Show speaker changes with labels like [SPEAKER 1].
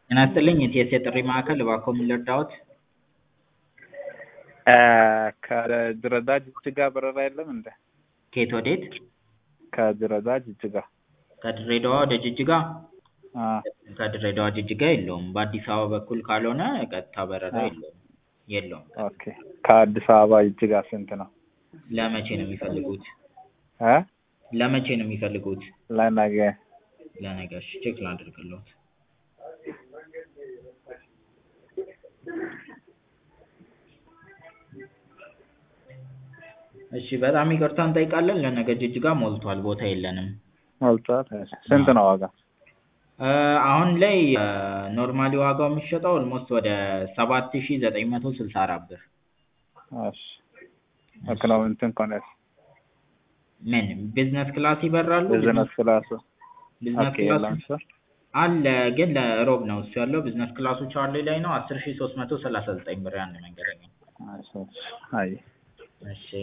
[SPEAKER 1] ጤና ይስጥልኝ የቲኤስኤ ጥሪ ማዕከል እባክዎ ምን ልርዳዎት?
[SPEAKER 2] ከድሬዳዋ ጅጅጋ በረራ የለም እንዴ?
[SPEAKER 1] ከየት ወዴት?
[SPEAKER 2] ከድሬዳዋ ጅጅጋ።
[SPEAKER 1] ከድሬዳዋ ወደ ጅጅጋ?
[SPEAKER 2] አዎ
[SPEAKER 1] ከድሬዳዋ ጅጅጋ የለውም። በአዲስ አበባ በኩል ካልሆነ ቀጥታ በረራ የለውም የለውም።
[SPEAKER 2] ኦኬ ከአዲስ አበባ ጅጅጋ ስንት ነው?
[SPEAKER 1] ለመቼ ነው የሚፈልጉት?
[SPEAKER 2] እ
[SPEAKER 1] ለመቼ ነው የሚፈልጉት?
[SPEAKER 2] ለነገ
[SPEAKER 1] ለነገ እሺ ቼክ ላድርግልዎት። እሺ በጣም ይቅርታ እንጠይቃለን ለነገ ጅጅጋ ሞልቷል ቦታ የለንም።
[SPEAKER 2] ሞልቷል? እሺ ስንት ነው ዋጋ?
[SPEAKER 1] አሁን ላይ ኖርማሊ ዋጋው የሚሸጠው ኦልሞስት ወደ ሰባት ሺህ ዘጠኝ መቶ ስልሳ አራት ብር።
[SPEAKER 2] እሺ ኢኮኖሚ እንትን ከሆነስ?
[SPEAKER 1] ምን ቢዝነስ ክላስ ይበራሉ?
[SPEAKER 2] ቢዝነስ ክላሱ
[SPEAKER 1] ቢዝነስ
[SPEAKER 2] ኦኬ
[SPEAKER 1] ክላስ
[SPEAKER 2] የለም እሱ?
[SPEAKER 1] አለ ግን ለሮብ ነው እሱ ያለው ቢዝነስ ክላሱ ቻርሊ ላይ ነው አስር ሺህ ሶስት መቶ ሰላሳ ዘጠኝ ብር የአንድ መንገደኛ።
[SPEAKER 2] እሺ እሺ አየህ
[SPEAKER 1] እሺ